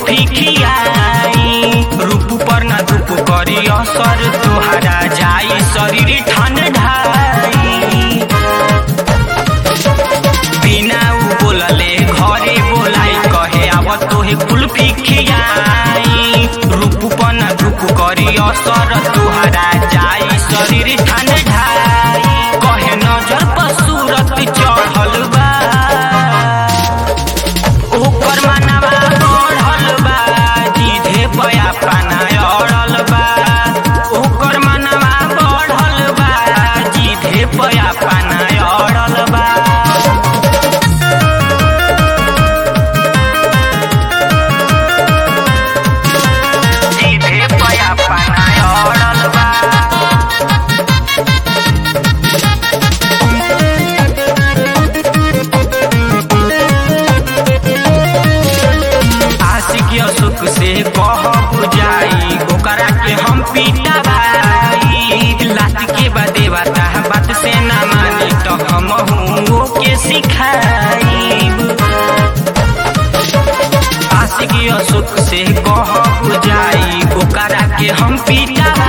कुल्फी खियाई रूप पर न धूप करी असर तुहरा जाई शरीर ठंडाई बिना उ बोलले घरे बोलाई कहे आव तोहे कुल्फी खियाई रूप पर न धूप करी असर तुहरा जाई शरीर ठंडाई कहे नजर पर सूरत चढ़ल बा ओकर मनवा बढ़ल बा जीधे पया पाना अड़ल बा ओकर मनवा बढ़ल बा जीधे पया पाना अड़ल बा जीधे पया पाना अड़ल बा आशिक सुख से कह बुझाई ओकरा के हम पीटा भाई लात के बादे बाता बात से ना मानी तो हम हूँ के सिखाई आशिक सुख से कह बुझाई ओकरा के हम पीटा